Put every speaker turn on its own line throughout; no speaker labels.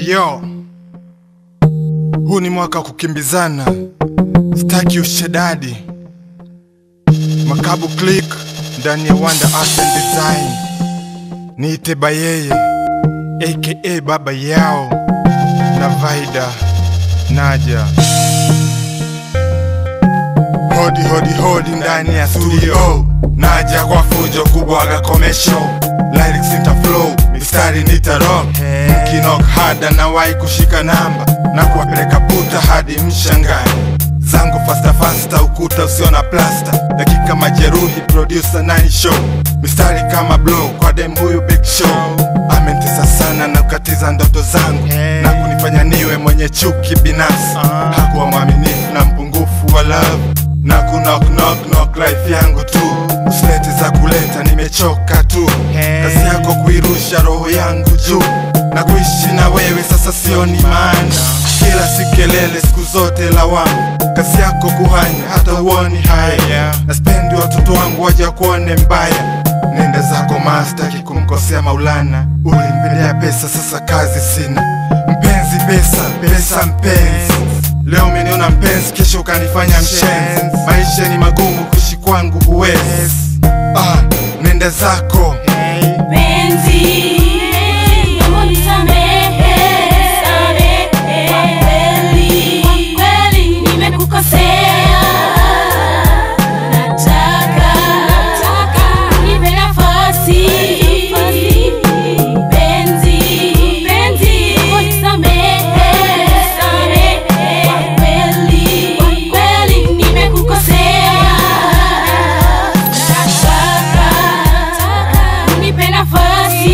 Yo, huu ni mwaka wa kukimbizana, sitaki ushedadi. Makabu Click ndani ya Wonder Art and Design, niite Bayeye aka baba yao na Vaida Naja. Hodi hodi hodi ndani ya studio, naja kwa fujo kubwaga komesho, lyrics nita flow, mistari nita rock, mkinok hada na wai kushika namba na kuwapeleka puta hadi mshangani zangu fasta fasta, ukuta usio na plasta, dakika majeruhi, producer nani show, mistari kama blow kwa dem huyu big show, amenitesa sana na kukatiza ndoto zangu na kunifanya niwe mwenye chuki binafsi, hakuwa mwaminifu na mpungufu wa love na ku knock knock knock life yangu tu, usilete za kuleta, nimechoka tu, kazi yako kuirusha roho yangu juu na kuishi na wewe sasa sioni maana, kila si kelele, siku zote lawama, kazi yako kuhanya hata uoni haya, na spendi watoto wangu waja kuone mbaya, nenda zako mastaki kumkosea Maulana, ulimpendea pesa, sasa kazi sina, mpenzi pesa, pesa mpenzi Leo umeniona mpenzi, kesho ukanifanya mshenzi. Maisha ni magumu, kuishi kwangu huwezi. Ah, nenda zako
Penzi, naomba unisamehe, kwa kweli, kwa kweli nimekukosea. Nataka, nataka unipe nafasi. Penzi, penzi, naomba unisamehe, kwa kweli, kwa kweli nimekukosea. Nataka, nataka unipe nafasi.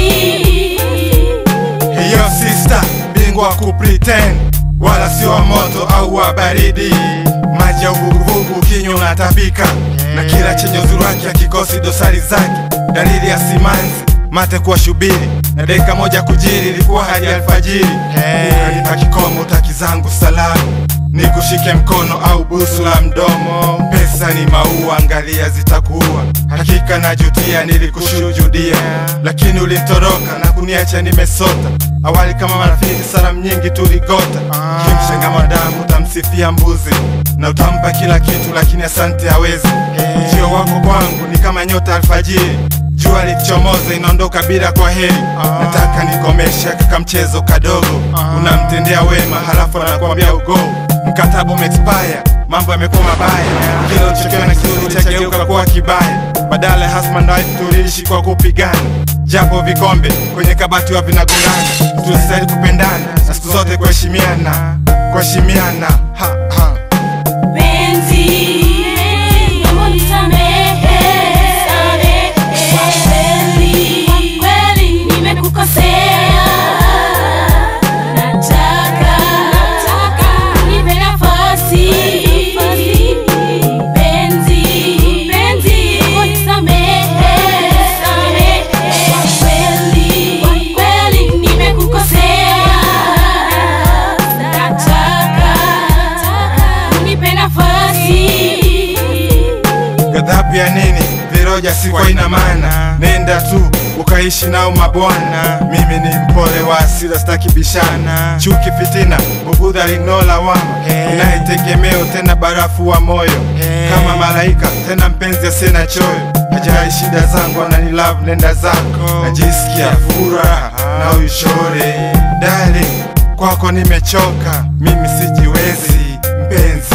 hiyo sister, bingwa wa kupretend, wala sio wa moto au wa baridi. Maji ya uvuguvugu kinywa unatapika, na kila chenye uzuri wake akikosi dosari zake. Dalili ya simanzi, mate kuwa shubiri, na dakika moja kujiri, ilikuwa hadi alfajiri. Ukanipa kikomo, utaki zangu salamu nikushike mkono au busu la mdomo. Pesa ni maua, angalia zitakuua. Hakika najutia, nilikushujudia, lakini ulitoroka na kuniacha nimesota. Awali kama marafiki, salamu nyingi tuligota. Kimshenga madamu, utamsifia mbuzi na utampa kila kitu, lakini asante hawezi. Ujio wako kwangu ni kama nyota alfajiri jua likichomoza inaondoka bila kwa heri. Nataka nikomeshe kaka mchezo kadogo, unamtendea wema halafu anakuambia ugo. Mkataba umeexpire, mambo yamekuwa mabaya, kila uchokiona kizuri chageuka kuwa kibaya. Badala ya husband and wife tuliishi kwa kupigana, japo vikombe kwenye kabati wa vinagongana. Tulistahili kupendana na siku zote kuheshimiana, kuheshimiana ha, ha.
Penzi, naomba unisamehe, kwa kweli, kwa kweli nimekukosea. Nataka, nataka unipe nafasi. Penzi, penzi, naomba unisamehe, kwa kweli, kwa kweli nimekukosea. Nataka, nataka unipe nafasi.
Ghadhabu ya nini? Viroja si kwa ina maana, nenda tu ukaishi nao mabwana. Mimi ni mpole wa hasira, sitaki bishana, chuki, fitina, bugudha, lino lawama, inayetegemeo tena barafu wa moyo, kama malaika tena mpenzi asiye na choyo, hajali shida zangu, anani love, nenda zako, najisikia furaha na ushore, darling, kwako nimechoka, mimi sijiwezi mpenzi